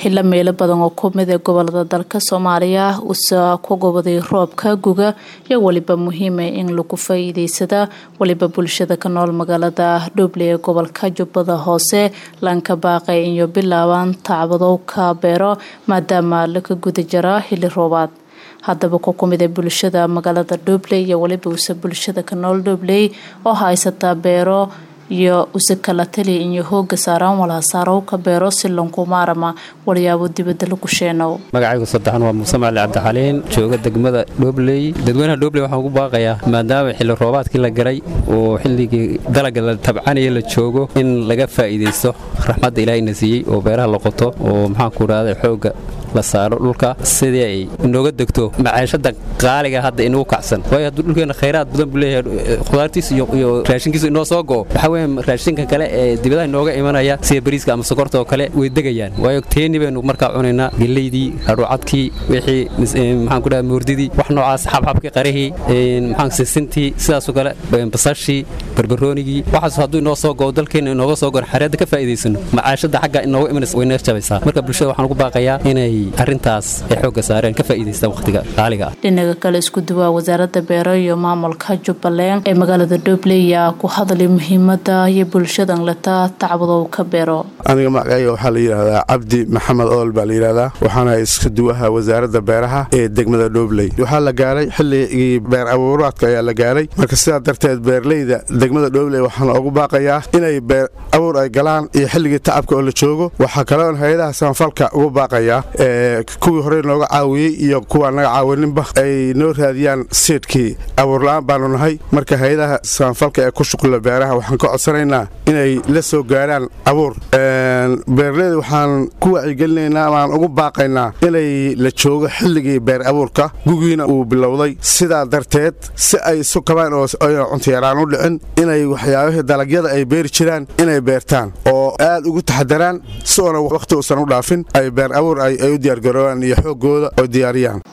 xilo meelo badan oo kumid ee gobolada dalka soomaaliya usa ku gobaday roobka guga iyo weliba muhiima in lagu faa-iideysada weliba bulshada ka nool magaalada dhuuble ee gobolka jubbada hoose lanka baaqay iyo bilaabaan tacbadowka beero maadaama laka guda jara xili roobaad haddaba ku kumid ee bulshada magaalada dhuubley iyo weliba use bulshada ka nool dhuubley oo haysataa beero iyo use kala tali iyo hooga saaraan walhasaaro ka beero si lankumaarama walyaabo dibada lagu sheenow magacaygu saddexan waa muuse macali cabdixaliin jooga degmada dhobley dadweynaha dhobley waxaan ugu baaqayaa maadaama xilli roobaadkii la garay oo xilligii dalaga la tabcanaya la joogo in laga faa'iidaysto raxmadda ilaahayna siiyey oo beeraha la qoto oo maxaanku idhahda xoogga la saaro dhulka sidii ay inooga degto macaashada qaaliga hadda inugu kacsan waayo hadduu dhulkeenna khayraad badan buu leeyahay khudaartiisa iyo raashinkiisa inoo soo go'o waxaa weeye raashinka kale ee dibadaha inooga imanaya sida bariiska ama sokorta oo kale way degayaan waayo teeni baynu markaa cunaynaa geleydii hadhuucadkii wixii maxaan ku dhaha moordidii wax noocaas xabxabkii qarihii maxaan sisintii sidaasoo kale basashii barbaroonigii waxaas hadduu inoo soo go'o dalkeenna inooga soo goon xareedda ka faa'iidaysano macaashada xagga inooga imanaysa way naga jabaysaa marka bulshada waxaan ugu baaqayaa inay arrintaas ay xoogga saareen ka faa'iidaystaan wakhtiga qaaliga ah dhinaga kale isku duwaa wasaaradda beero iyo maamulka jubbaland ee magaalada dhobley ayaa ku hadlay muhiimada iyo bulshadan leta tacbadow ka beero aniga magacayga waxaa la yidhaahdaa cabdi maxamed ool baa la yidhahdaa waxaana isku duwaha wasaaradda beeraha ee degmada dhobley waxaa la gaaray xilligii beer abuuraadka ayaa la gaaray marka sidaa darteed beerleyda degmada dhobley waxaana ugu baaqayaa inay beer abuur ay galaan iyo xilligii tacabka oo la joogo waxaa kaloon hay-adaha samafalka ugu baaqayaa kuwii horey nooga caawiyey iyo kuwaa naga caawininba ay noo raadiyaan siidhkii abuurla-aan baanu nahay marka hay-adaha samafalka ee ku shuqula beeraha waxaan ka codsanaynaa inay la soo gaaraan abuur beerleyda waxaan ku wacyigelinaynaa amaan ugu baaqaynaa inay la joogo xilligii beer abuurka gugiina uu bilowday sidaa darteed si ay isu kabaan oo ayna cuntayaraan u dhicin inay waxyaabihii dalagyada ay beeri jiraan inay beertaan oo aad ugu taxadaraan si oona wakhti uusan u dhaafin ay beer abuur ay u diyaargaroobaan iyo xooggooda oo diyaariyaan